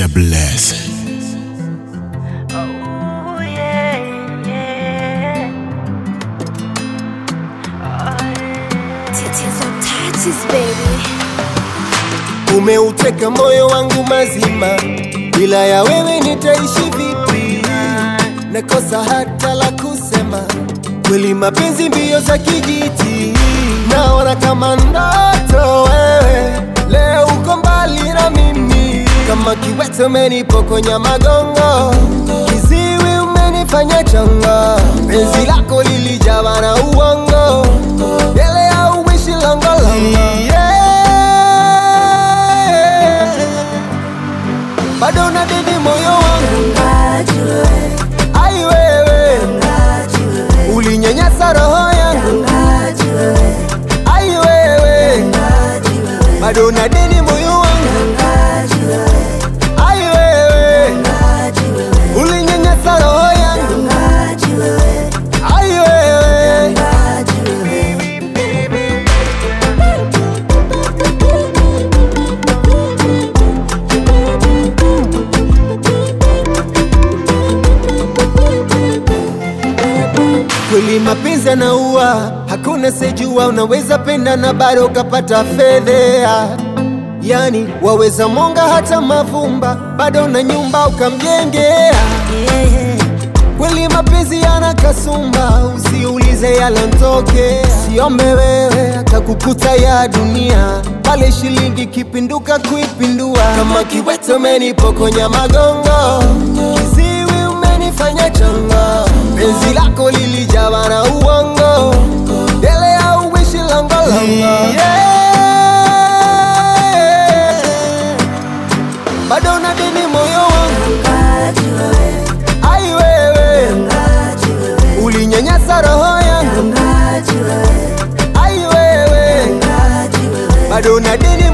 Mr. Bless. Oh, yeah, yeah. Tits on touches, baby. Umeuteka moyo wangu mazima, bila ya wewe nitaishi vipi? Nakosa hata la kusema, kweli mapenzi mbio za kijiti, naona kama ndoto wewe, leo uko mbali na mimi, kama kiwete umenipokonya magongo, kiziwi umenifanya chongo, penzi lako lilijawa na uongo, mbele ya uwishi longolongo yeah. bado nadidi moyo wangu ai wewe ulinyanyasa roho yangu ai wewe bado nadidi moyo wangu ai wewe ulinyanyasa roho yangu ai wewe kweli mapenzi yanaua, hakuna sejua, unaweza penda na bado ukapata fedhea. Yani waweza monga hata mavumba, bado na nyumba ukamjengea. Kweli mapenzi yana kasumba, usiulize yalontoke, siombe wewe akakukuta ya dunia, pale shilingi kipinduka kuipindua, kama kiwete umenipokonya magongo, kiziwi umenifanya chongo, penzi lako lilijawa na uongo, mbele ya uwishi longolongo yeah. bado nadini moyo wangu ai wewe ulinyanyasa roho yangu ai wewe bado nadini